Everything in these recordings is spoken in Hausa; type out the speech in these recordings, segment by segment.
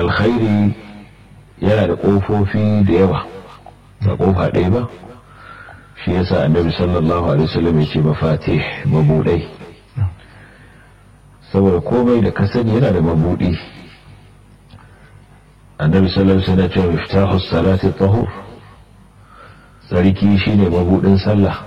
alkhairi yana da ƙofofi da yawa ba ƙofa ɗaya ba shi yasa annabi sallallahu alaihi wasallam ya ce mafatih mabudai saboda komai da ka sani yana da mabudi annabi sallallahu alaihi wasallam ya ce miftahu salati tahur sarki shine mabudin sallah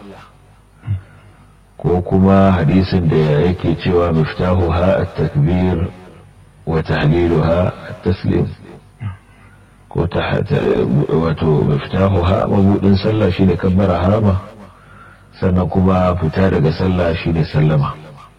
ko kuma hadisin da yake cewa miftahu ha at-takbir wa tahliluha at-taslim ko ta wato miftahu ha mabudin sallah shine kabbara harama sannan kuma fita daga sallah shine sallama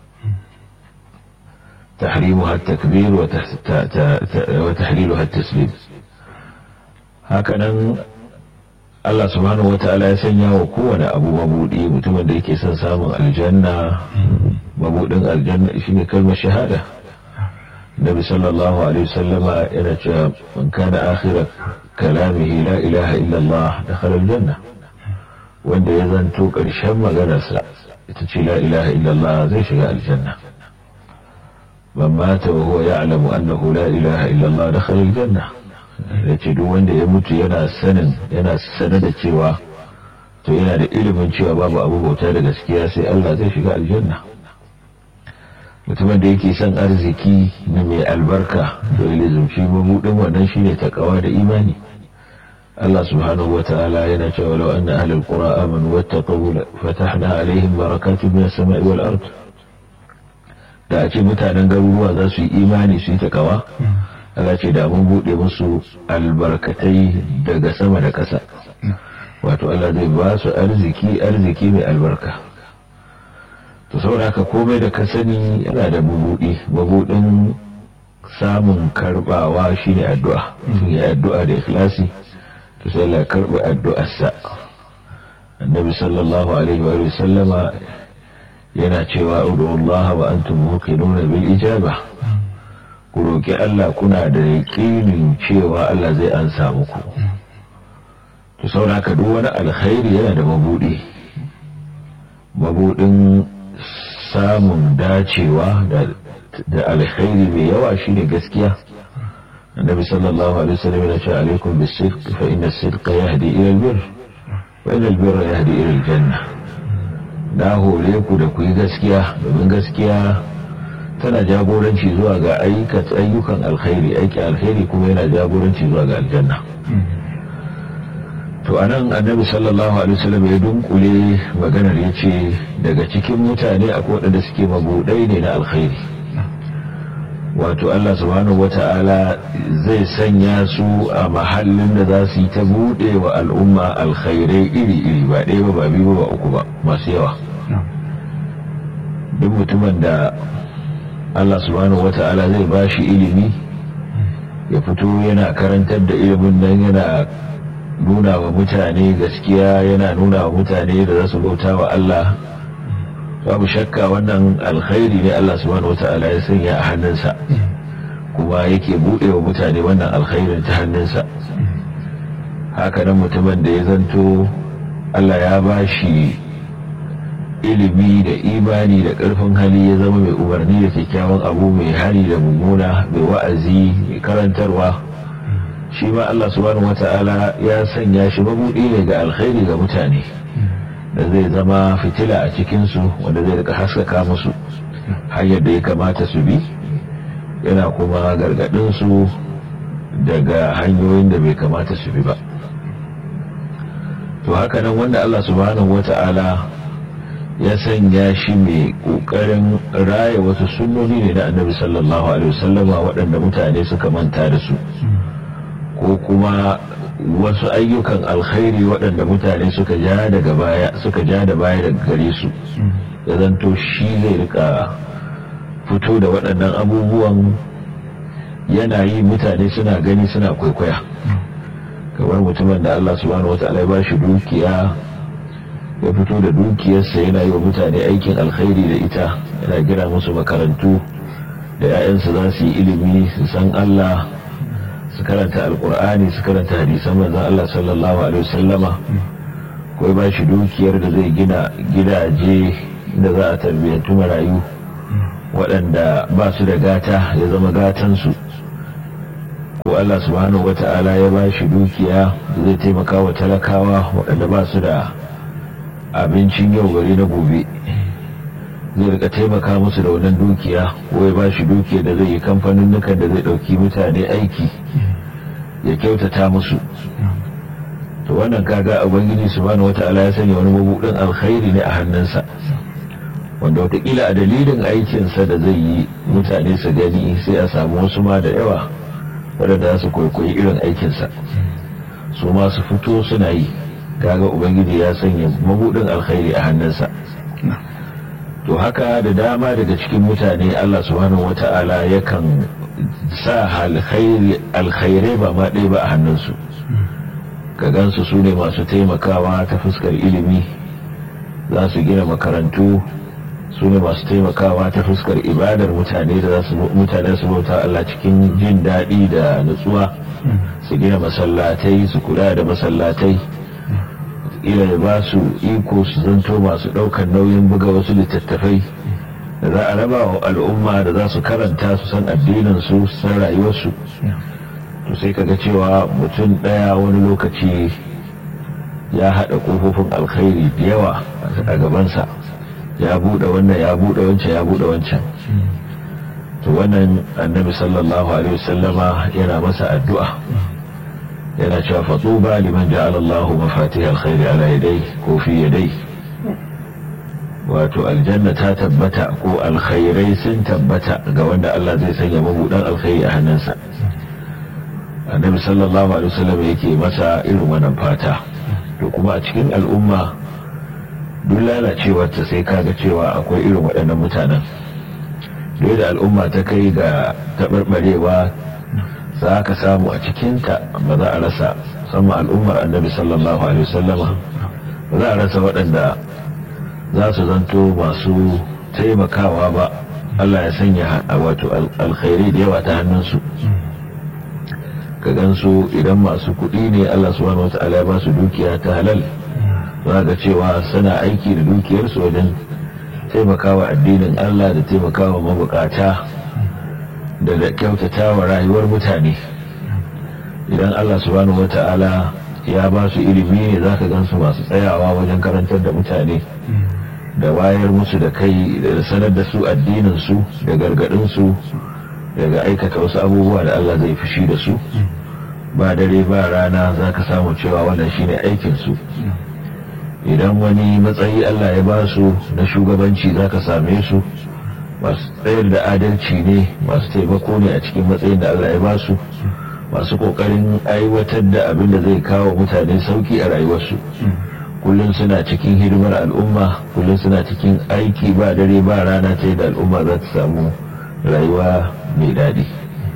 تحريمها التكبير وتحليلها التسليم هكذا Allah subhanahu wa ta'ala ya sanya wa kowane abu mabudi mutumin da yake son samun aljanna mabudin aljanna shine kalmar shahada Nabi sallallahu alaihi wasallama yana cewa man kana akhira kalamihi la ilaha illa Allah dakhala aljanna wanda ya zanto karshen maganarsa ita ce la ilaha illa Allah zai shiga aljanna man mata wa huwa ya'lamu annahu la ilaha illa Allah dakhala aljanna ya ce duk wanda ya mutu yana sanin yana sanar da cewa to yana da ilimin cewa babu abu bauta da gaskiya sai Allah zai shiga aljanna mutumin da yake son arziki na mai albarka to ya zumci mabudin wannan shine takawa da imani Allah subhanahu wa ta'ala yana cewa law anna ahlul qura amanu wattaqu fatahna alaihim barakatun minas sama'i wal ard da a ce mutanen garuruwa za su yi imani su yi takawa Allah ce da mun buɗe musu albarkatai daga sama da ƙasa wato Allah zai ba su arziki arziki mai albarka to saboda haka komai da ka sani yana da mabuɗi mabuɗin samun karɓawa shine addu'a tun ya addu'a da ikhlasi to sai Allah karɓi addu'arsa annabi sallallahu alaihi wa sallama yana cewa udu Allah wa antum muqinuna bil ijaba ku roƙi Allah kuna da yaƙinin cewa Allah zai ansa muku to sauraka duk wani alkhairi yana da mabuɗi mabuɗin samun dacewa da alkhairi mai yawa shine gaskiya annabi sallallahu alaihi wasallam yana cewa alaikum bis-sidq fa inna as-sidqa yahdi ila al-birr wa inna al-birra yahdi ila al-janna na hore ku da ku yi gaskiya domin gaskiya tana jagoranci zuwa ga ayyukan alkhairi aiki alkhairi kuma yana jagoranci zuwa ga aljanna to anan annabi sallallahu alaihi wasallam ya dunkule maganar ya ce daga cikin mutane akwai waɗanda suke mabudai ne na alkhairi wato Allah subhanahu wata'ala zai sanya su a mahallin da za su yi ta buɗe wa al'umma alkhairai iri-iri ba ɗaya ba ba biyu ba uku ba masu yawa duk mutumin da Allah subhanahu wata'ala zai ba shi ilimi ya fito yana karantar da ilimin nan yana nuna wa mutane gaskiya yana nuna wa mutane da za su bauta wa Allah babu shakka wannan alkhairi ne Allah subhanahu wata'ala ya sanya a hannunsa kuma yake buɗe wa mutane wannan alkhairin ta hannunsa haka nan mutumin da ya zanto Allah ya ba shi ilimi da imani da ƙarfin hali ya zama mai umarni da kyakkyawan abu mai hali da mummuna mai wa'azi mai karantarwa shi ma Allah subhanahu wata'ala ya sanya shi mabuɗi ne ga alkhairi ga mutane da zai zama fitila a cikinsu wanda zai rika haskaka musu hanyar da ya kamata su bi yana kuma gargaɗinsu daga hanyoyin da bai kamata su bi ba to haka nan wanda Allah subhanahu wata'ala ya sanya shi mai ƙoƙarin raya wasu sunnoni ne na annabi sallallahu alaihi wasallama waɗanda mutane suka manta da su ko kuma wasu ayyukan alkhairi waɗanda mutane suka ja daga baya suka ja da baya daga gare su ya zanto shi zai rika fito da waɗannan abubuwan yana yi mutane suna gani suna kwaikwaya kamar mutumin da Allah subhanahu wa ta'ala ya ba shi dukiya ya fito da dukiyarsa yana yi wa mutane aikin alkhairi da ita yana gina musu makarantu da 'ya'yansu za su yi ilimi su san Allah su karanta alkur'ani su karanta hadisan manzon Allah sallallahu alaihi wasallama ko ba shi dukiyar da zai gina gidaje da za a tarbiyyantu marayu waɗanda ba su da gata ya zama gatansu ko Allah subhanahu wata'ala ya ba shi dukiya zai taimaka wa talakawa waɗanda ba su da abincin yau gari na gobe zai rika taimaka musu da wannan dukiya ko ya ba shi dukiya da zai yi kamfanin nukan da zai ɗauki mutane aiki ya kyautata musu to wannan kaga ubangiji subhanahu wata'ala ya sanya wani mabudin alkhairi ne a hannunsa wanda watakila a dalilin aikinsa da zai yi mutane su gani sai a samu wasu ma da yawa wadanda su kwaikwayi irin aikinsa su ma su fito suna yi kaga ubangiji ya sanya mabudin alkhairi a hannunsa to haka da dama daga cikin mutane allah subhanahu wata'ala yakan sa alkhairai ba ma ɗaya ba a hannunsu ka gansu su ne masu taimakawa ta fuskar ilimi za su gina makarantu su ne masu taimakawa ta fuskar ibadar mutane da mutane su bauta Allah cikin jin daɗi da nutsuwa su gina masallatai su kula da masallatai ila da ba su iko su zanto masu ɗaukar nauyin buga wasu littattafai da za a raba wa al'umma da za su karanta su san addinin su san rayuwarsu to sai kaga cewa mutum ɗaya wani lokaci ya haɗa ƙofofin alkhairi da yawa a gabansa ya buɗe wannan ya buɗe wancan ya buɗe wancan to wannan annabi sallallahu alaihi wasallama yana masa addu'a yana cewa fatuba liman ja'ala Allah mafatih alkhairi ala yadai ko fi yadai wato aljanna ta tabbata ko alkhairai sun tabbata ga wanda Allah zai sanya mabuɗan alkhairi a hannunsa annabi sallallahu alaihi wasallam yake masa irin wannan fata to kuma a cikin al'umma duk lalacewar ta sai kaga cewa akwai irin waɗannan mutanen duk da al'umma ta kai ga taɓarɓarewa za ka samu a cikinta ba za a rasa musamman al'ummar annabi sallallahu alaihi wasallama ba za a rasa waɗanda za su zanto masu taimakawa ba Allah ya sanya wato alkhairi da yawa ta hannunsu ka gansu idan masu kuɗi ne Allah subhanahu wata'ala ya ba su dukiya ta halal za ga cewa suna aiki da dukiyarsu wajen taimakawa addinin Allah da taimakawa mabukata da da kyautatawa rayuwar mutane idan Allah subhanahu wata'ala ya ba su ilimi ne za ka gansu masu tsayawa wajen karantar da mutane da wayar musu da kai da sanar da su addinin su da gargadin su daga aikata wasu abubuwa da Allah zai fushi da su ba dare ba rana za ka samu cewa wannan shine aikinsu idan wani matsayi Allah ya ba su na shugabanci za ka same su masu tsayar da adalci ne masu taimako ne a cikin matsayin da Allah ya ba su masu kokarin aiwatar da abin da zai kawo mutane sauki a rayuwarsu kullum suna cikin hidimar al'umma kullum suna cikin aiki ba dare ba rana ta da al'umma za ta samu rayuwa mai daɗi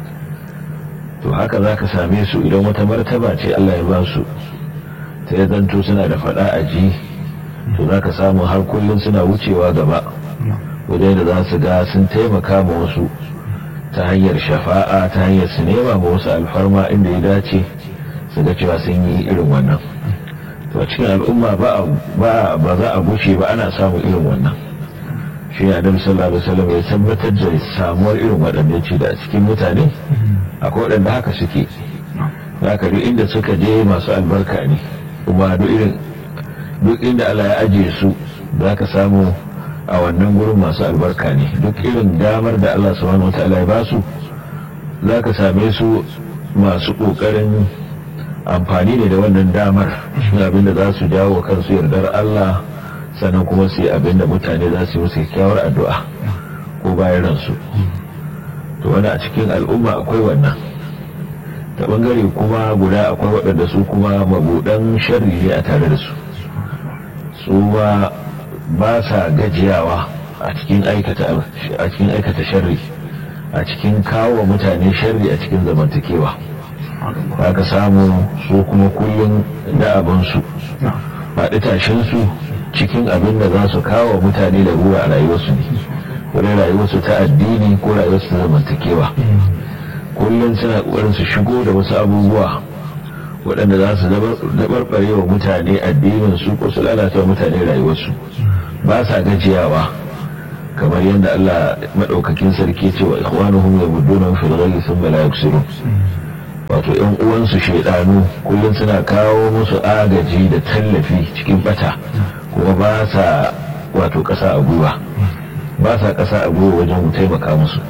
to haka za ka same su idan wata martaba ce Allah ya ba su ta ya zanto suna da faɗa a ji to za ka samu har kullum suna wucewa gaba wajen da za su ga sun taimaka ma wasu ta hanyar shafa'a ta hanyar su nema ma wasu alfarma inda ya dace su ga cewa sun yi irin wannan to cikin al'umma ba za a gushe ba ana samun irin wannan shi ne adam sallallahu alaihi wasallam ya tabbatar da samuwar irin waɗanda ce da cikin mutane akwai waɗanda haka suke za ka duk inda suka je masu albarka ne kuma duk irin duk inda Allah ya ajiye su za ka samu a wannan gurin masu albarka ne duk irin damar da Allah subhanahu wataala ya ba su za ka same su masu ƙoƙarin amfani ne da wannan damar shi abin da za su jawo kansu yardar Allah sannan kuma su yi abin da mutane za su yi musu kyakkyawar addu'a ko bayan ransu to wani a cikin al'umma akwai wannan ta bangare kuma guda akwai waɗanda su kuma mabuɗan sharri ne a tare da su su ma ba sa gajiyawa a cikin aikata sharri a cikin kawo mutane sharri a cikin zamantakewa ka samu su kuma kullum da abinsu faɗi tashinsu cikin abin da za su kawo mutane da ruwa a rayuwarsu ne wani rayuwarsu ta addini ko rayuwarsu ta zamantakewa kullum suna ƙoƙarin su shigo da wasu abubuwa waɗanda za su dabarbare wa mutane addinin su ko su lalata mutane rayuwarsu ba sa gajiyawa kamar yadda Allah maɗaukakin sarki ce wa ikhwanuhum yamudduna fil ghayyi thumma la yuksirun wato yan uwansu shaidanu kullum suna kawo musu agaji da tallafi cikin bata kuma ba sa wato ƙasa a gwiwa ba sa ƙasa a gwiwa wajen taimaka musu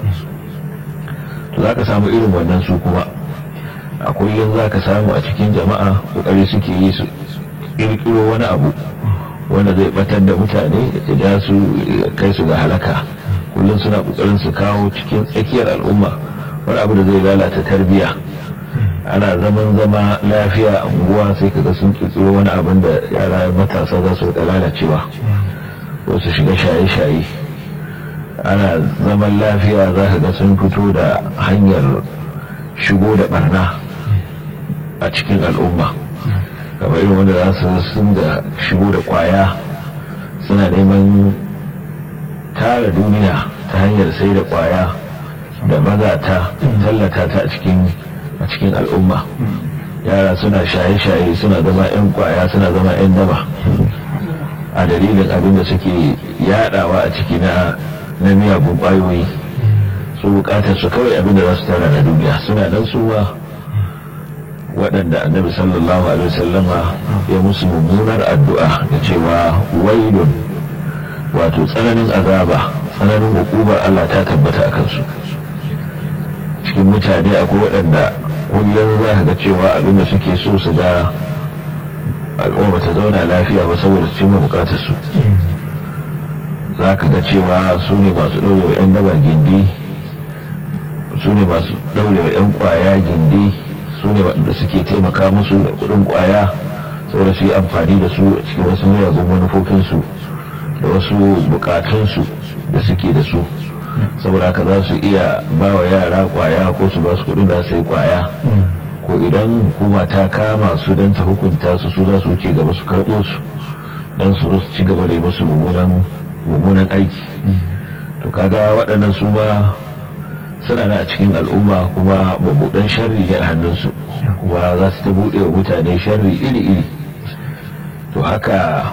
to za ka samu irin wannan su kuma a kullum za ka samu a cikin jama'a ƙoƙari suke yi su ƙirƙiro wani abu wanda zai batar da mutane ya ja su kai su ga halaka kullum suna ƙoƙarin su kawo cikin tsakiyar al'umma wani abu da zai lalata tarbiyya ana zaman zama lafiya a unguwa sai kaga sun kirkiro wani abin da yara matasa za su da lalacewa wasu shiga shaye-shaye ana zaman lafiya za ka ga sun fito da hanyar shigo da barna a cikin al'umma kamar irin wanda za su sun da shigo da kwaya suna neman tara duniya ta hanyar sai da kwaya da mazata tallata ta a cikin a cikin al'umma yara suna shaye-shaye suna zama 'yan kwaya suna zama 'yan daba a dalilin abin da suke yadawa a ciki na na miyagun kwayoyi su bukatar su kawai abin da za su tara na duniya suna nan suwa waɗanda annabi sallallahu alaihi wasallama ya musu mummunar addu'a da cewa wailun wato tsananin azaba tsananin hukumar Allah ta tabbata a kansu cikin mutane akwai waɗanda kullum za ka ga cewa abinda suke so su ga al'umma ta zauna lafiya ba saboda su cimma bukatar su za ka ga cewa su ne masu ɗaurewa 'yan daba gindi su ne masu ɗaurewa 'yan kwaya gindi su ne waɗanda suke taimaka musu da kuɗin kwaya saboda su yi amfani da su a cikin wasu miyagun manufofinsu da wasu bukatunsu da suke da su saboda haka za su iya ba wa yara kwaya ko su ba su kudin da su yi kwaya ko idan hukuma ta kama su don ta hukunta su su za su wuce gaba su karɓo su don su ci gaba da yi musu mummunan aiki to kaga waɗannan su ma suna na a cikin al'umma kuma mabuɗan sharri ne a hannunsu kuma za su ta buɗe wa mutane sharri iri-iri to haka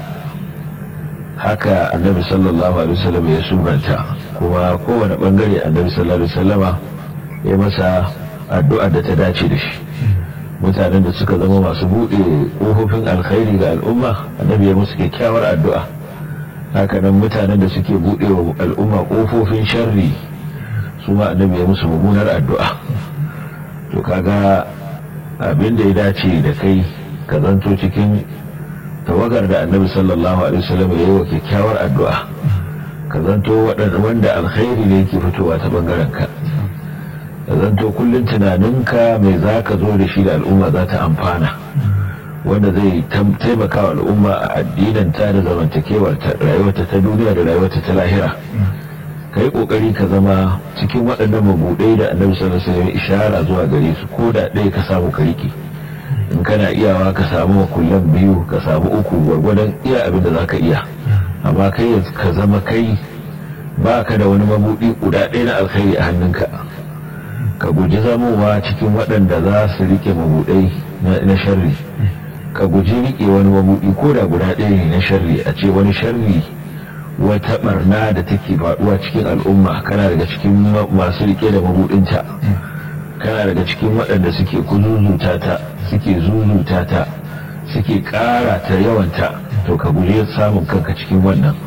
haka annabi sallallahu alaihi wasallam ya sunanta kuma kowane bangare annabi sallallahu alaihi wasallama ya masa addu'a da ta dace da shi mutanen da suka zama masu buɗe ƙofofin alkhairi ga al'umma annabi ya musu kyakkyawar addu'a hakanan mutanen da suke buɗe wa al'umma ƙofofin sharri su ma annabi ya musu mummunar addu'a to kaga abin da ya dace da kai ka zanto cikin tawagar da annabi sallallahu alaihi wasallam ya yi wa kyakkyawar addu'a ka zanto wanda alkhairi ne yake fitowa ta bangaren ka ka zanto kullum tunaninka mai za ka zo da shi da al'umma za ta amfana wanda zai taimaka wa al'umma a addinin ta da zamantakewar rayuwarta ta duniya da rayuwarta ta lahira ka yi kokari ka zama cikin waɗannan mabuɗai da annabi sallallahu alaihi wasallam ishara zuwa gare su ko da ɗaya ka samu ka riƙe in kana iyawa ka samu makullan biyu ka samu uku gwargwadon iya abin da za ka iya amma kai ka zama kai ba ka da wani mabuɗi guda ɗaya na alkhairi a hannunka ka guji zamowa cikin waɗanda za su rike mabuɗai na sharri ka guji rike wani mabuɗi ko da guda ɗaya ne na sharri a ce wani sharri wata barna da take faɗuwa cikin al'umma kana daga cikin masu rike da mabuɗinta kana daga cikin waɗanda suke kuzuzuta ta suke zuzuta ta suke ƙara ta yawanta to ka guje samun kanka cikin wannan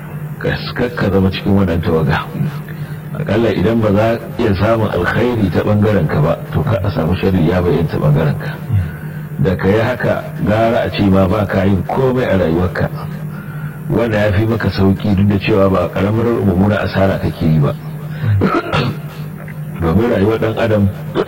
ka zama cikin wannan tawaga akalla idan ba za iya samun alkhairi ta bangaren ka ba to ka a samu shari ya bayyana ta bangaren ka da ka yi haka gara a ce ma ba ka yin komai a rayuwarka wanda ya fi maka sauki duk da cewa ba karamar mummuna asara kake yi ba domin rayuwar dan adam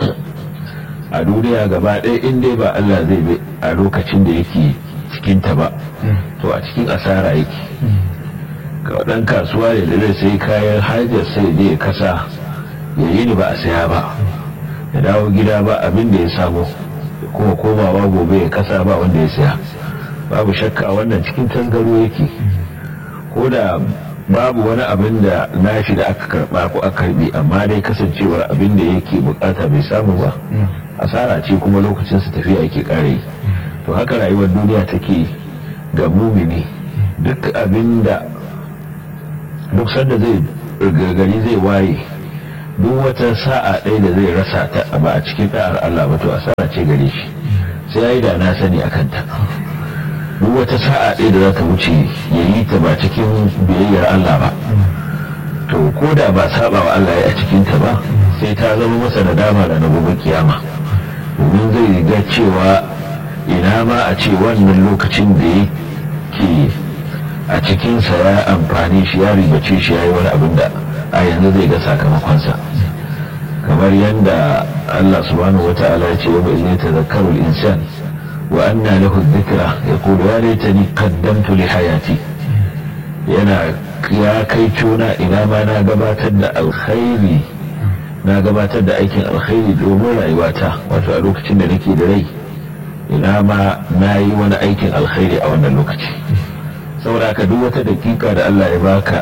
a duniya gaba ɗaya in dai ba Allah zai bi a lokacin da yake cikinta ba to a cikin asara yake ga ɗan kasuwa ne da zai sai kayan hajar sai je ya kasa ya yi ni ba a saya ba ya dawo gida ba abin da ya samu kuma komawa gobe ya kasa ba wanda ya saya babu shakka wannan cikin tangaro yake ko da babu wani abin da nashi da aka karba ko aka karbi amma dai kasancewar abin da yake bukata bai samu ba asara ce kuma lokacin su tafiya yake kare to haka rayuwar duniya take ga mumini duk abin da duk sanda zai gargari zai waye duk wata sa'a ɗaya da zai rasa ta ba a cikin da'ar Allah ba to asara ce gare shi sai ya yi da na sani a kanta duk wata sa'a ɗaya da za ta wuce ya yi ta ba cikin biyayyar Allah ba to ko da ba saba wa Allah ya a cikin ta ba sai ta zama masa da dama da na gobe kiyama domin zai ga cewa ina ma a ce wannan lokacin da yake a cikinsa ya amfani shi ya ribace shi ya yi wani abin da a yanzu zai ga sakamakonsa kamar yadda Allah subhanahu wa ta'ala ya ce wa bai zai tazakkaru insan wa anna lahu dhikra yaqulu ya laitani qaddamtu li hayati yana ya kai cuna ina ma na gabatar da alkhairi na gabatar da aikin alkhairi domin rayuwata wato a lokacin da nake da rai ina ma na yi wani aikin alkhairi a wannan lokaci saboda ka duk wata dakika da Allah ya baka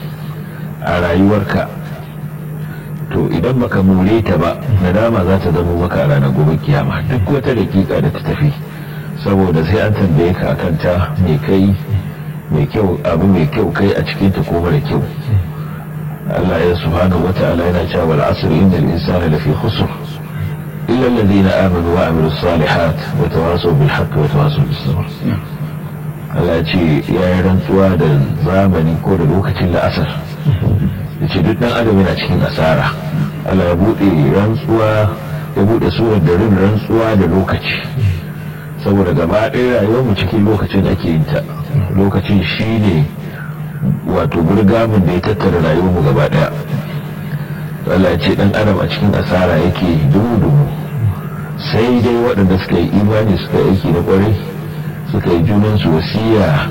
a rayuwarka to idan baka more ta ba nadama za ta zama maka a ranar gobe kiyama duk wata dakika da ta tafi saboda sai an tambaye ka akan ta mai kai mai kyau abu mai kyau kai a cikin ta ko mara kyau Allah ya subhanahu wa ta'ala yana cewa wal asr innal insana lafi khusr illa alladhina amanu wa amilus salihat wa tawasaw bil haqqi wa tawasaw bis sabr Allah ya ce ya yi rantsuwa da zamani ko da lokacin la'asar da ce duk dan adam yana cikin asara Allah ya buɗe rantsuwa ya buɗe surar da rin rantsuwa da lokaci saboda gaba ɗaya rayuwar mu cikin lokacin ake yin ta lokacin shine wato burgamin da ya tattara rayuwar mu gaba ɗaya Allah ya ce dan adam a cikin asara yake dumu-dumu sai dai waɗanda suka yi imani suka yi aiki na ƙwarai suka yi junansu wasiya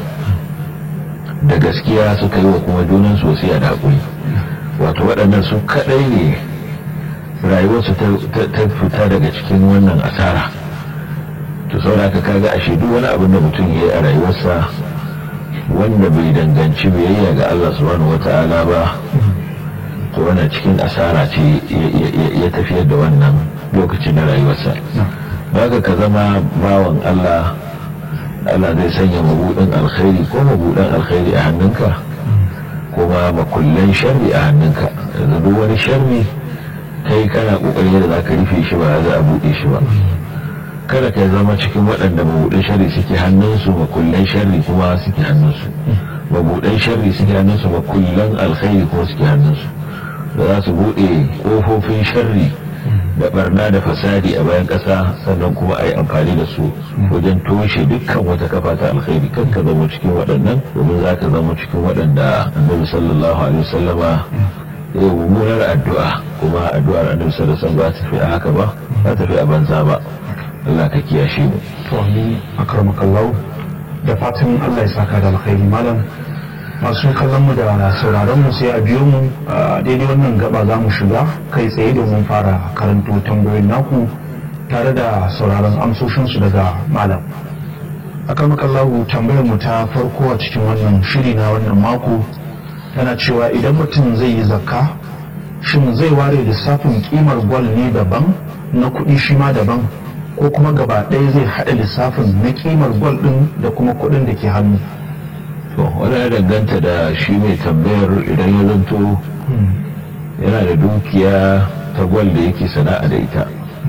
da gaskiya suka yi wa kuma junansu wasiya da haƙuri wato waɗannan su kaɗai ne rayuwarsu ta fita daga cikin wannan asara to sauraka kaga ashe duk wani abin da mutum ya yi a rayuwarsa wanda bai danganci biyayya ga Allah subhanahu wata'ala ba to wannan cikin asara ce ya tafiyar da wannan lokacin na rayuwarsa baka ka zama bawan Allah Allah zai sanya mabudin alkhairi ko mabudin alkhairi a hannunka kuma makullan sharri a hannunka yanzu duk wani sharri kai kana kokarin yadda za ka rufe shi ba za a buɗe shi ba kada ka zama cikin waɗanda mabudin sharri suke hannunsu makullan sharri kuma suke hannunsu mabudan sharri suke hannunsu makullan alkhairi kuma suke hannunsu da za su buɗe ƙofofin sharri da barna da fasadi a bayan ƙasa sannan kuma a yi amfani da su wajen toshe dukkan wata kafa ta alkhairi kan ka zama cikin waɗannan domin za ka zama cikin waɗanda annabi sallallahu alaihi wasallama ya yi mummunar addu'a kuma addu'ar annabi sallallahu alaihi wasallam ba ta tafi a haka ba ba ta tafi a banza ba Allah ka kiyashe mu to amin akramakallahu da fatan Allah ya saka da alkhairi malam masu kallon mu da sauraron mu sai a biyo mu a daidai wannan gaba za mu shiga kai tsaye domin fara karanto tambayoyin naku tare da sauraron amsoshinsu daga malam akan makallahu tambayar mu ta farko a cikin wannan shiri na wannan mako tana cewa idan mutum zai yi zakka shin zai ware lissafin kimar gwal ne daban na kuɗi shi ma daban ko kuma gaba ɗaya zai haɗa lissafin na kimar gwal ɗin da kuma kuɗin da ke hannu to wani ya danganta da shi mai tambayar idan ya zanto yana da dukiya ta gwal da yake sana'a da ita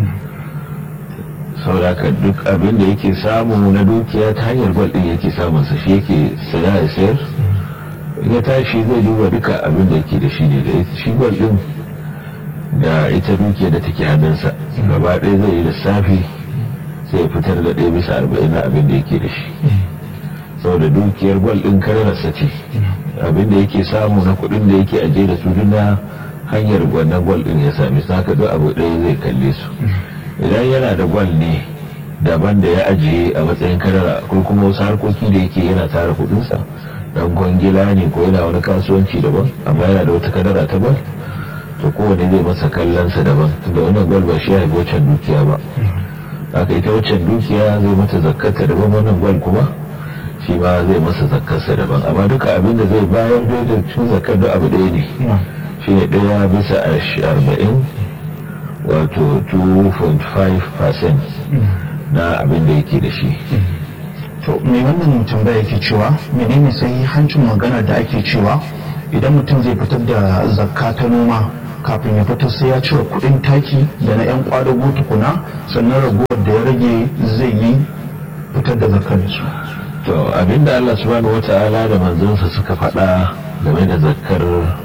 sauraka duk abin da yake samu na dukiya ta hanyar gwal din yake samunsa shi yake saya ya sayar ya tashi zai duba duka abin da yake da shi ne da shi gwal din da ita dukiya da take hannunsa gaba ɗaya zai yi lissafi sai ya fitar da ɗaya bisa arba'in na abin da yake da shi saboda dukiyar gwal din kararsa ce abin da yake samu na kuɗin da yake aje da su na hanyar wannan gwal din ya sami saka duk abu ɗaya zai kalle su idan yana da gwal ne daban da ya ajiye a matsayin kadara ko kuma wasu harkoki da yake yana tara kuɗinsa dan gwangila ne ko yana wani kasuwanci daban amma yana da wata kadara ta gwal to kowane zai masa kallonsa daban tunda wannan gwal ba shi ya haifi waccan dukiya ba haka ita waccan dukiya zai mata zakkata daban wannan gwal kuma shi ma zai masa zakkarsa daban amma duka abin da zai bayar da cikin zakkar da abu ɗaya ne shi ne ɗaya bisa arba'in wato 2.5% na abin da yake da shi to mai wannan tambaya yake cewa menene sai hancin magana da ake cewa idan mutum zai fitar da zakka ta noma kafin ya fitar sai ya cire kuɗin taki da na 'yan kwadago tukuna sannan ragowar da ya rage zai yi fitar da zakar da su to abinda Allah subhanahu wata'ala da manzansa suka faɗa game da zakar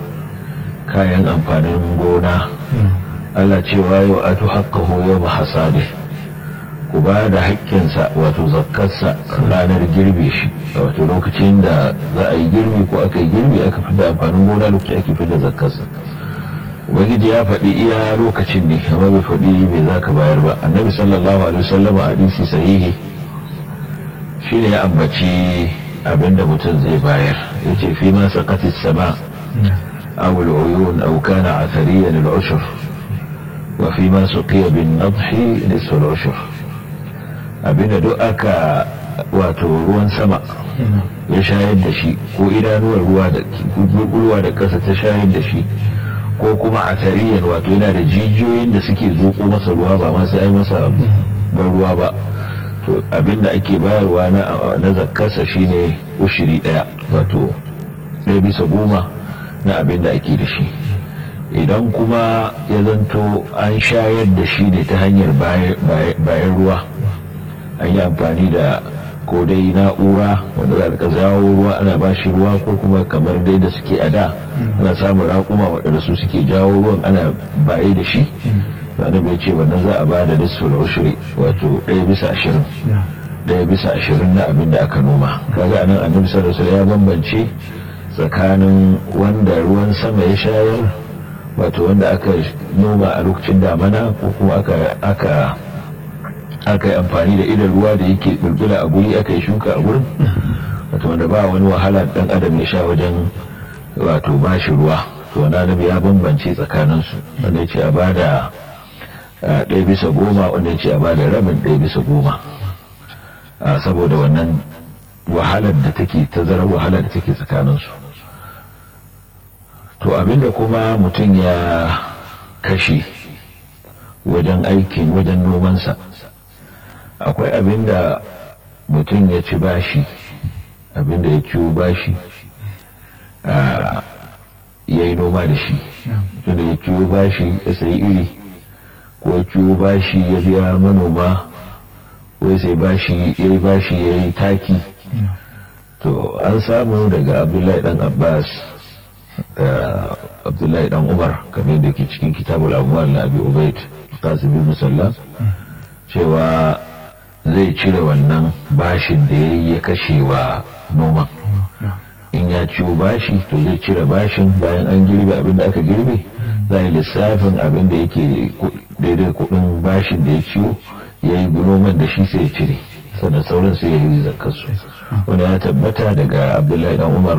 kayan amfanin gona Allah cewa yau atu haqqahu yawma hasadi ku ba da haƙƙinsa wato zakkarsa ranar girbe shi wato lokacin da za a yi girbi ko aka yi girbi aka fi da amfanin gona lokacin ake fi da zakkarsa ubangiji ya faɗi iya lokacin ne amma bai faɗi bai za ka bayar ba annabi sallallahu alaihi wasallam a hadisi sahihi shi ne ya ambaci abinda mutum zai bayar ya ce fi ma saqatis sama aw al-uyun aw kana athariyan al-ushr wa fi ma suqiya bin nadhi nisfu al-ushr abinda duk aka wato ruwan sama ya shayar da shi ko idanuwar ruwa da ruwa da kasa ta shayar da shi ko kuma a tariyan wato yana da jijiyoyin da suke zuƙo masa ruwa ba ma sai ai masa ban ruwa ba to abinda ake bayarwa na zakkarsa shine ushiri daya wato ɗaya bisa goma na abinda ake da shi idan kuma ya zanto an shayar da shi ne ta hanyar bayan ruwa an yi amfani da ko dai na'ura wanda za ka zawo ruwa ana ba shi ruwa ko kuma kamar dai da suke a da ana samun raƙuma waɗanda su suke jawo ruwan ana baye da shi wanda bai ce wannan za a ba da nisful ushri wato ɗaya bisa ashirin ɗaya bisa ashirin na abin da aka noma kaga anan annabi sallallahu alaihi ya bambance tsakanin wanda ruwan sama ya shayar wato wanda aka noma a lokacin damana ko kuma aka aka aka yi amfani da idan ruwa da yake bulbula a guri aka yi shuka a gurin wato wanda ba wani wahala dan adam ya sha wajen wato bashi ruwa to wani annabi ya bambance tsakaninsu wanda ya ce a bada ɗaya bisa goma wanda ya ce a bada rabin ɗaya bisa goma saboda wannan wahalar da take tazarar wahalar da take tsakaninsu to abinda kuma mutum ya kashe wajen aikin wajen nomansa akwai abinda mutum ya ci bashi abinda ya ciwo bashi ya yi noma da shi mutum da ya ciwo bashi ya sayi iri ko ya ciwo bashi ya biya manoma ko ya sai bashi ya yi bashi ya yi taki to an samu daga abdullahi dan abbas da abdullahi dan umar kamar da ke cikin kitabul amwal na abi ubaid qasim bin musalla cewa zai cire wannan bashin da ya ya kashe wa noman in ya ciwo bashi to zai cire bashin bayan an girbe abin da aka girbe za yi lissafin abin da yake daidai kudin bashin da ya ciwo ya yi noman da shi sai ya cire sannan sauran sai ya yi zakarsu wanda ya tabbata daga abdullahi dan umar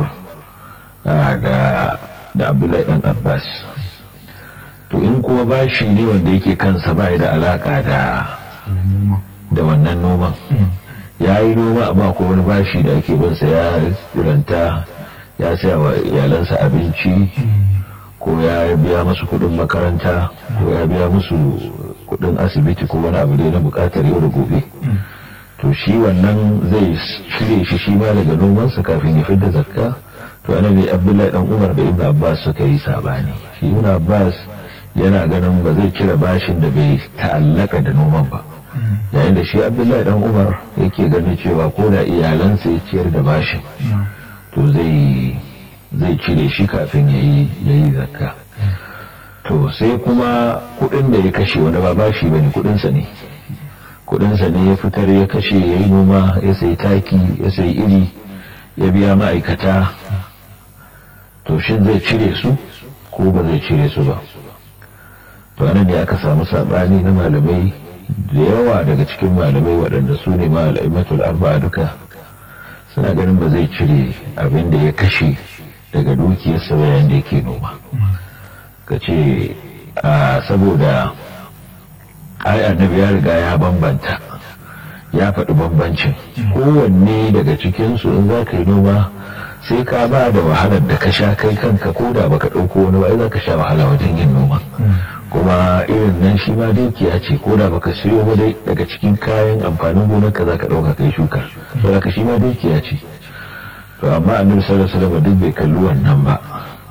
da abdullahi dan abbas to in kuma bashi ne wanda yake kansa ba da alaka da da wannan noman ya yi noma amma ko wani bashi da ake binsa ya ranta ya saya wa iyalansa abinci ko ya biya musu kudin makaranta ko ya biya musu kudin asibiti ko wani abu da na bukatar yau da gobe to shi wannan zai cire shi shi ma daga nomansa kafin ya fidda zakka to ana ne abdullahi dan umar da ibn abbas suka yi sabani shi ibn abbas yana ganin ba zai cire bashin da bai ta'allaka da noman ba yayin da shi abdullahi dan umar yake ganin cewa ko da iyalansa ya ciyar da bashin to zai zai cire shi kafin ya yi zakka to sai kuma kudin da ya kashe wani ba bashi bane kudinsa ne kudinsa ne ya fitar ya kashe ya yi noma ya sai taki ya sai iri ya biya ma'aikata to shin zai cire su ko ba zai cire su ba to anan ne aka samu sabani na malamai da yawa daga cikin malamai waɗanda su ne malaimatul arba'a duka suna ganin ba zai cire abin da ya kashe daga dukiyarsa bayan da yake noma ka ce saboda ai annabi ya riga ya bambanta ya faɗi bambancin kowanne daga cikinsu in za ka yi noma sai ka ba da wahalar da ka sha kai kanka ko da baka ɗauko wani ba za ka sha wahala wajen yin noma kuma irin nan shi ma dukiya ce ko da baka siyo ba dai daga cikin kayan amfanin gonar ka za ka ɗauka kai shuka saboda ka shi ma dukiya ce to amma annabi sallallahu alaihi wasallam duk bai kalli wannan ba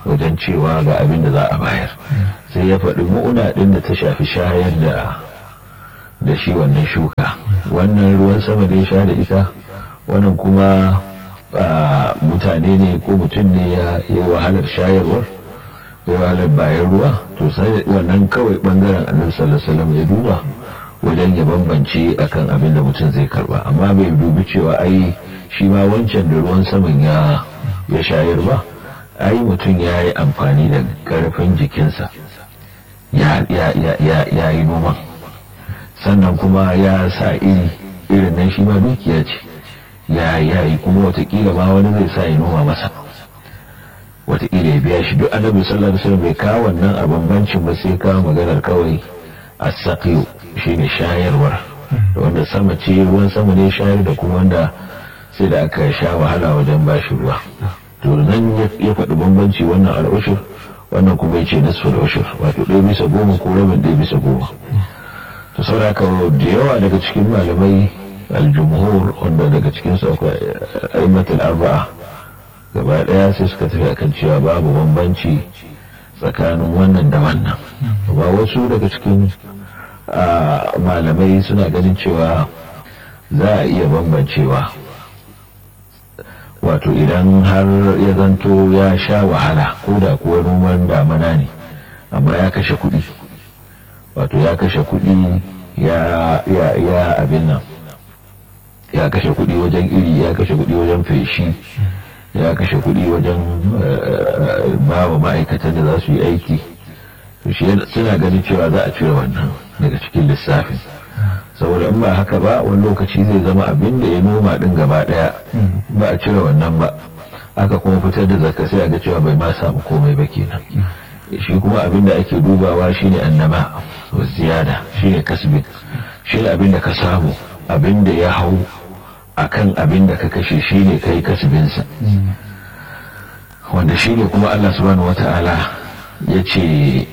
wajen cewa ga abin da za a bayar sai ya faɗi mu'una ɗin da ta shafi shayar da da shi wannan shuka wannan ruwan sama da ya sha da ita wannan kuma mutane ne ko mutum ne ya yi wahalar shayarwar ya wahalar bayan ruwa to sai wannan kawai bangaren annabi sallallahu alaihi wasallam ya duba wajen ya bambance akan abin da mutum zai karba amma bai dubi cewa ai shi ma wancan da ruwan saman ya ya shayar ba ai mutum ya yi amfani da karfin jikinsa ya yi noman sannan kuma ya sa iri irin nan shi ma dukiya ce ya yi kuma watakila ma wani zai sa ya noma masa watakila ya biya shi duk annabi sallallahu alaihi wasallam bai kawo wannan a bambancin ba sai kawo maganar kawai as-saqiyu shine shayarwar da wanda sama ce ruwan sama ne shayar da kuma wanda sai da aka sha wahala wajen bashi ruwa to nan ya faɗi bambanci wannan al'ushur wannan kuma ya ce nasu al'ushur wato ɗaya bisa goma ko rabin ɗaya bisa goma to sauraka da yawa daga cikin malamai aljumhur wanda daga cikin su akwai aimatul arba'a gaba ɗaya sai suka tafi akan cewa babu bambanci tsakanin wannan da wannan ba wasu daga cikin malamai suna ganin cewa za a iya bambancewa wato idan har ya zanto ya sha wahala ko da kuwa noman damana ne amma ya kashe kuɗi wato ya kashe kuɗi ya abin nan ya kashe kuɗi wajen iri ya kashe kuɗi wajen feshi ya kashe kuɗi wajen ba wa ma'aikatan da za su yi aiki suna ganin cewa za a cire wannan daga cikin lissafin saboda in ba haka ba wani lokaci zai zama abin da ya noma din gaba daya ba a cire wannan ba aka kuma fitar da zakka sai a ga cewa bai ma samu komai ba kenan shi kuma abin da ake dubawa shine annama wa ziyada shine kasbin shine abin da ka samu abin da ya hau akan abin da ka kashe shine kai kasbinsa wanda shine kuma Allah subhanahu wata'ala ya ce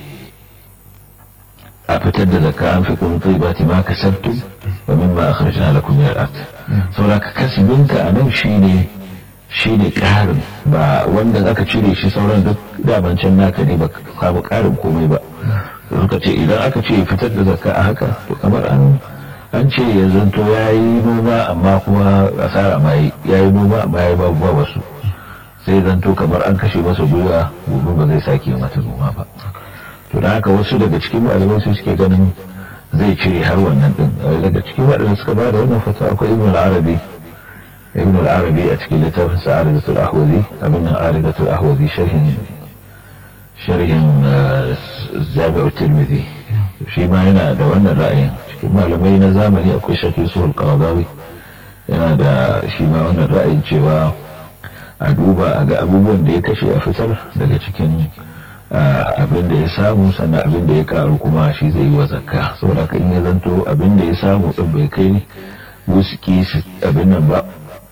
a fitar da zakka an fi kun tsibati ma kasabtum wa mimma akhrajna lakum min al-ard saboda ka kasbinka a nan shine shine karin ba wanda aka cire shi sauran duk daman can naka ne ba ka karin komai ba suka ce idan aka ce fitar da zakka a haka to kamar an an ce ya zanto ya yi noma amma kuma asara ma ya yi noma amma ya babu ba wasu sai zanto kamar an kashe masa gwiwa gobe ba zai sake mata noma ba to da haka wasu daga cikin malamai su suke ganin zai cire har wannan din daga cikin waɗanda suka ba da wannan fata akwai ibn al-arabi ibn al-arabi a cikin littafin sa aridatul ahwazi abin nan aridatul ahwazi sharhin sharhin zabi'u tirmidhi shi ma yana da wannan ra'ayin cikin malamai na zamani akwai shafi su al yana da shi ma wannan ra'ayin cewa a duba a ga abubuwan da ya kashe a fitar daga cikin abin da ya samu sannan abin da ya karu kuma shi zai yi wa zakka saboda ka in ya zanto abin da ya samu din bai kai wuski abin nan ba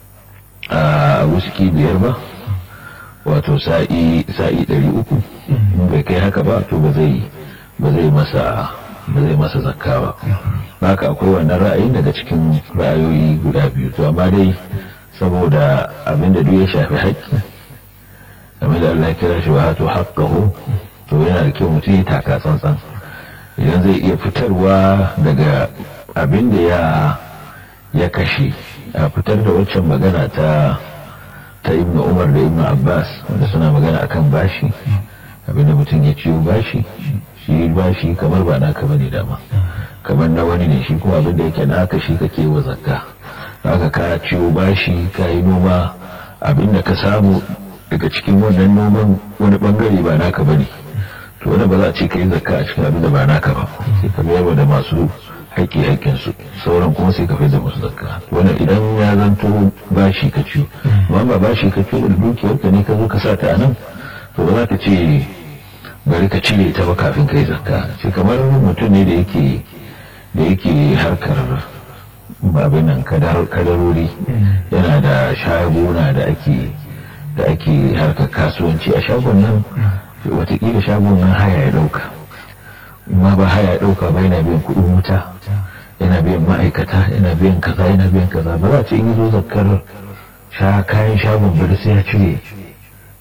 a wuski biyar ba wato sa'i sa'i ɗari uku in bai kai haka ba to ba zai ba zai masa ba zai masa zakka ba haka akwai wannan ra'ayin daga cikin ra'ayoyi guda biyu to amma dai saboda abin da duk ya shafi haƙƙi game da Allah ya kira shi wa hatu haƙƙahu to yana da kyau mutum ya taka tsantsan idan zai iya fitarwa daga abin da ya ya kashe a fitar da waccan magana ta ta ibn umar da ibn abbas wanda suna magana akan bashi abin da mutum ya ciwo bashi shi bashi kamar ba naka bane dama kamar na wani ne shi kuma abin da yake naka shi kake wa zakka haka ka ciwo bashi ka yi noma abin da ka samu daga cikin wannan noman wani bangare ba naka bane to wanda ba za a ce ka yi zakka a cikin abin da ba naka ba sai ka mayar da masu haƙƙi haƙƙin su sauran kuma sai ka fi da musu zakka wannan idan ya zanto bashi ka ciwo amma ba bashi ka ciwo da dukiyar ka ne ka zo ka sa ta a nan to ba za ka ce bari ka cire ta ba kafin ka yi zakka sai kamar mutum ne da yake da yake harkar babin nan kadarori yana da shaguna da ake da ake harkar kasuwanci a shagon nan watakila shagon nan haya ya dauka ma ba haya ya dauka ba yana biyan kudin wuta yana biyan ma'aikata yana biyan kaza yana biyan kaza ba za a ce in yi zo zakar sha kayan shagon bari sai ya cire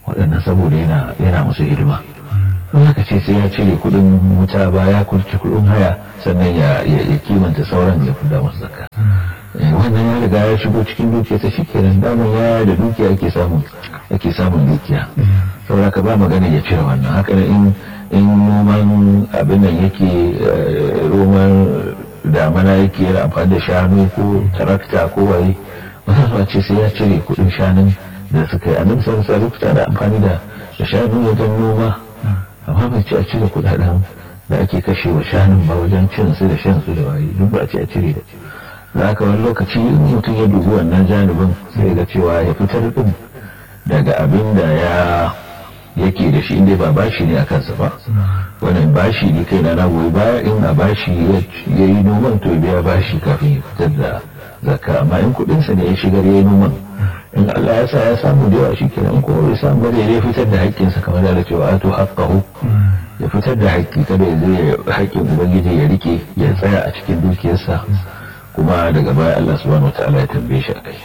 waɗannan saboda yana yana musu hidima in haka ce sai ya cire kuɗin wuta ba ya kurci kuɗin haya sannan ya ya kimanta sauran ya fida musu zakka wannan ya riga ya shigo cikin dukiya ta shi kenan daman ya da dukiya ake samun ake samun dukiya saboda ka ba magana ya cire wannan haka in in noman abin nan yake roman damana yake yana amfani da shanu ko tarakta ko waye wasu ce sai ya cire kudin shanun da suka yi a nan sarasa lokuta da amfani da shanu wajen noma amma bai ce a cire kudaden da ake kashe wa shanun ba wajen cin su da shan su da waye duk ba a ce a cire da da haka wani lokaci in mutum ya dubi wannan janibin sai ga cewa ya fitar din daga abin da ya yake da shi inda ba bashi ne a kansa ba wannan bashi ne kai na goyi baya in a bashi ya yi noman to biya bashi kafin ya fitar da zakka amma in kudinsa ne ya shigar ya yi noman in Allah ya sa ya samu da yawa shikenan ko bai samu ba ya fitar da haƙƙinsa kamar da cewa ato haqqahu ya fitar da haƙƙi kada ya zai haƙƙin ubangiji ya rike ya tsaya a cikin dukiyarsa kuma daga baya Allah subhanahu wataala ya tambaye shi akai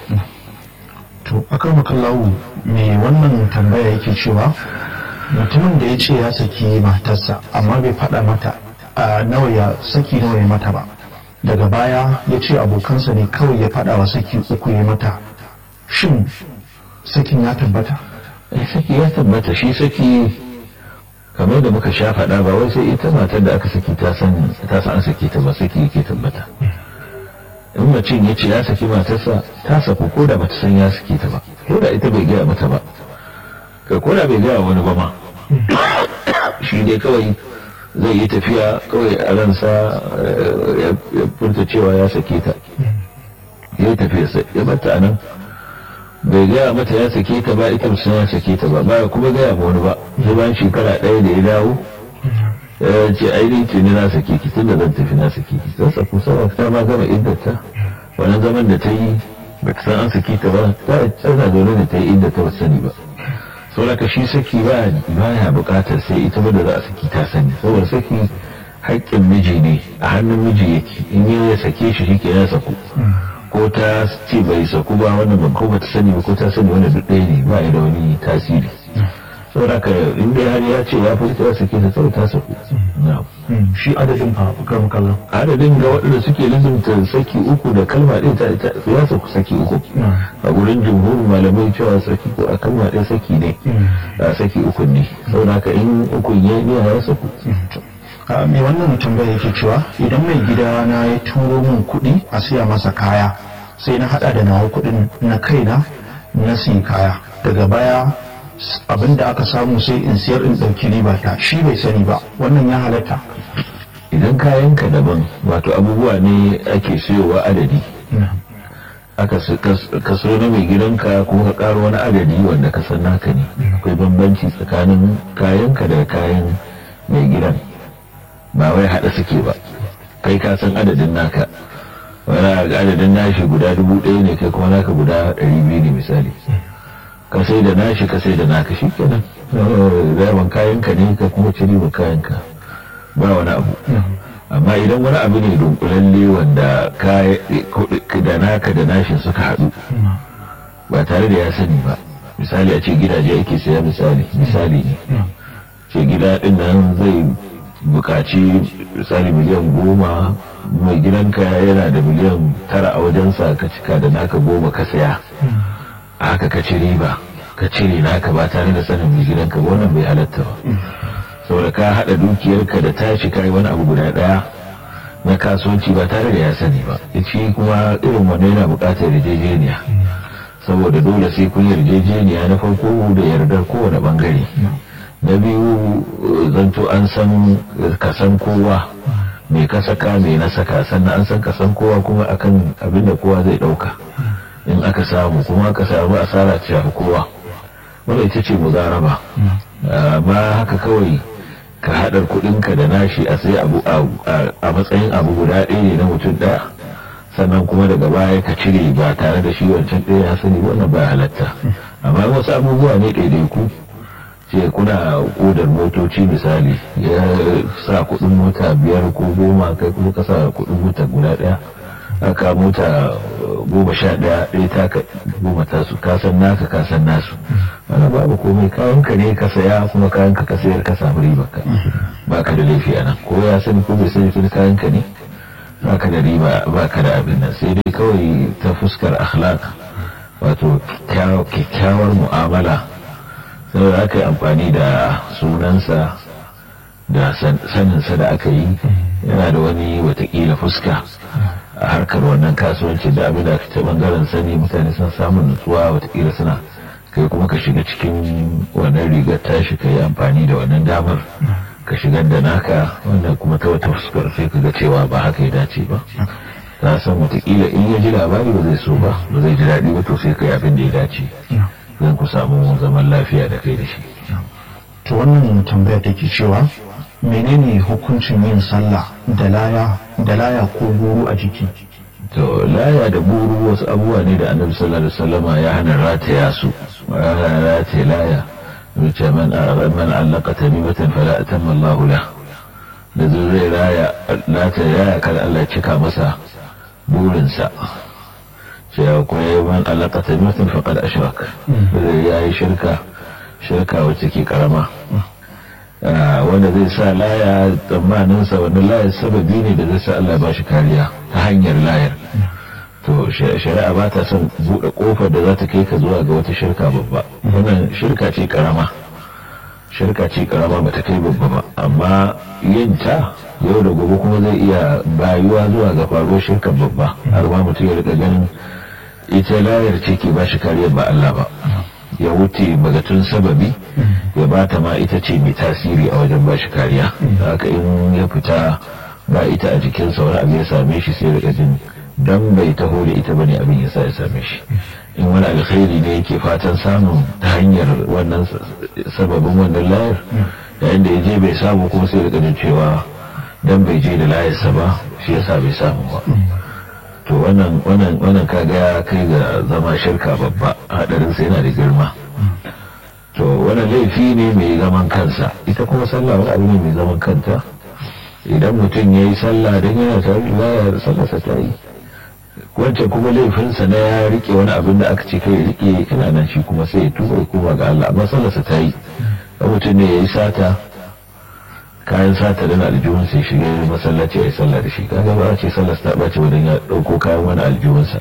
to akan makallahu me wannan tambaya yake cewa mutumin da ya ce ya saki matarsa amma bai faɗa mata a nawa ya saki nawa ya mata ba daga baya ya ce abokansa ne kawai ya faɗa wa saki uku ya mata shin sakin ya tabbata saki ya tabbata shi saki kamar da muka sha faɗa ba wai sai ita matar da aka saki ta san an saki ta ba saki yake tabbata in mutum ya ce ya saki matarsa ta saku ko da bata san ya saki ta ba ko da ita bai gaya mata ba kai ko da bai gaya wani ba ma shi dai kawai zai yi tafiya kawai a ransa ya furta cewa ya sake ta ya yi tafiya ya bata a nan bai gaya mata ya sake ta ba ita musamman ya sake ta ba ba kuma gaya ma wani ba sai bayan shekara ɗaya da ya dawo ya ce ainihin ce ne na sake ki tun da zan tafi na sake ki zan saku sama ta ma gama iddata wani zaman da ta yi ba ta san an sake ta ba ta tsana zaune da ta yi iddata ba sani ba saboda ka shi saki ba ya bukatar sai ita ba da za a saki ta sani saboda saki haƙƙin miji ne a hannun miji yake in yi ya sake shi shi ke ya saku ko ta ce bai saku ba wannan ban ko bata sani ba ko ta sani wanda duk ɗaya ne ba ya da wani tasiri saboda ka in dai har ya ce ya fi ta sake ta sau ta saku shi adadin fa kan kallon adadin ga waɗanda suke lizumta saki uku da kalma ɗaya ta ita ya saku saki uku a gurin jumhurin malamai cewa saki ko a kalma ɗaya saki ne a saki uku ne saboda ka in uku ya ne ya saku mai wannan tambaya yake cewa idan mai gida na ya turo min kuɗi a siya masa kaya sai na hada da nawa kuɗin na kaina na siya kaya daga baya abin da aka samu sai in siyar in ɗauki riba ta shi bai sani ba wannan ya halatta idan kayanka daban wato abubuwa ne ake siyowa adadi aka kaso na mai gidanka ko ka karo wani adadi wanda ka san naka ne akwai bambanci tsakanin kayanka da kayan mai gidan ba wai haɗa suke ba kai ka san adadin naka wani adadin nashi guda dubu ɗaya ne kai kuma naka guda ɗari biyu ne misali ka sai da nashi ka sai da naka shi kenan zaman kayanka ne ka kuma ciri ba kayanka ba wani abu amma idan wani abu ne dunkulalle wanda da naka da nashin suka haɗu ba tare da ya sani ba misali a ce gidaje ake saya misali misali ne ce gida ɗin nan zai bukaci misali miliyan goma mai gidanka yana da miliyan tara a wajensa ka cika da naka goma ka saya haka ka ci riba ka cire naka ba tare da sanin mai gidanka ba wannan bai halatta ba saboda ka haɗa dukiyarka da tashi kai wani abu guda ɗaya na kasuwanci ba tare da ya sani ba shi kuma irin wannan yana buƙatar yarjejeniya saboda dole sai kun yarjejeniya na farko da yardar kowane bangare na biyu zanto an san kasan kowa mai ka saka mai na saka sannan an san kasan kowa kuma akan abin da kowa zai ɗauka in aka samu kuma aka samu asara ta shafi kowa wanda ita ce muzaraba amma haka kawai ka haɗar kuɗinka da nashi a sai abu a matsayin abu guda ɗaya ne na mutum ɗaya sannan kuma daga baya ka cire ba tare da shi wancan ɗaya ya sani wannan ba halatta amma wasu abubuwa ne ɗaiɗaiku ce kuna kodar motoci misali ya sa kuɗin mota biyar ko goma kai kuma ka sa kuɗin mota guda ɗaya aka mota goma sha ɗaya ɗaya taka goma tasu kasan naka kasan nasu ana babu komai kayanka ne ka saya kuma kayanka ka sayar ka samu riba ka ba ka da laifi a nan ko ya sani ko bai sani tun kayanka ne ba ka da riba ba ka da abin nan sai dai kawai ta fuskar akhlaq wato kyakkyawar mu'amala saboda aka yi amfani da sunansa da saninsa da aka yi yana da wani watakila fuska a harkar wannan kasuwanci da abin da aka ce bangaren sani mutane sun samun nutsuwa watakila suna kai kuma ka shiga cikin wannan rigar tashi ka yi amfani da wannan damar ka shigar da naka wanda kuma ta wata fuskar sai ka ga cewa ba haka ya dace ba ta san watakila in ya ji labari ba zai so ba ba zai ji daɗi ba to sai ka yi abin da ya dace zan ku samu zaman lafiya da kai da shi to wannan tambaya take cewa menene hukuncin yin sallah da laya da laya ko guru a jiki to laya da buru wasu abubuwa ne da annabi sallallahu alaihi wasallama ya hana rataya su ya hana rataya laya wuce man man allaka tamimatan fala atamma Allah la da zai raya rataya ya kada Allah ya cika masa burinsa sai kuma man allaka tamimatan faqad ashrak ya yi shirka shirka wacce ke karama wanda zai sa laya tsammaninsa wanda layar sababi ne da zai sa Allah ba shi kariya ta hanyar layar to shari'a ba ta son buɗe ƙofar da za ta kai ka zuwa ga wata shirka babba wannan shirka ce karama shirka ce karama ba ta kai babba ba amma yin ta yau da gobe kuma zai iya bayuwa zuwa ga faruwar shirka babba har ma mutum ya rika ganin ita layar ce ke ba shi kariya ba Allah ba ya wuce bagatun sababi ya bata ma ita ce mai tasiri a wajen bashi kariya haka in ya fita ba ita a jikinsa wani abu ya same shi sai daga jin dan bai taho da ita bane abin ya sa ya same shi in wani alkhairi ne yake fatan samun ta hanyar wannan sababin wannan layar yayin da ya je bai samu kuma sai daga jin cewa dan bai je da layarsa ba shi yasa bai samu ba to wannan wannan wannan kaga ya kai ga zama shirka babba hadarin sai yana da girma to wannan laifi ne mai zaman kansa ita kuma sallah wani abu ne mai zaman kanta idan mutum ya yi sallah don yana tare da ya sallarsa ta yi wancan kuma laifinsa na ya rike wani abin da aka ce kai rike ina nan shi kuma sai ya tuba ya koma ga Allah amma sallarsa ta yi mutum ne ya yi sata kayan sata da aljihun sai shiga masallaci a yi sallah da shi kaga ba a ce sallar ta ɓace wajen ya ɗauko kayan wani aljihunsa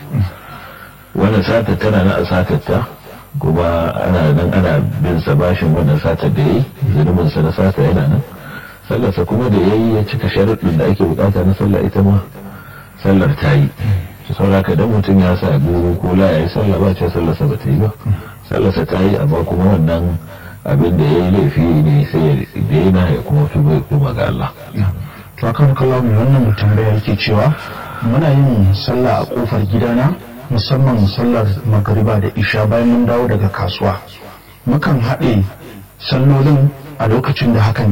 wannan satar tana na a satar ta kuma ana nan ana bin sa bashin wannan satar da yayi zunubin sa na sata yana nan sallarsa kuma da yayi ya cika sharuɗin da ake bukata na sallah ita ma sallar ta yi sauraka dan mutum ya sa goro ko la yayi sallah ba ce sallarsa ba ta yi ba sallarsa ta yi amma kuma wannan abin da ya yi laifi ne sai ya daina ya kuma tuba ya koma ga Allah. To akan kallon mai wannan mutum da yake cewa muna yin sallah a kofar gidana musamman sallar magariba da isha bayan mun dawo daga kasuwa. Mukan haɗe sallolin a lokacin da hakan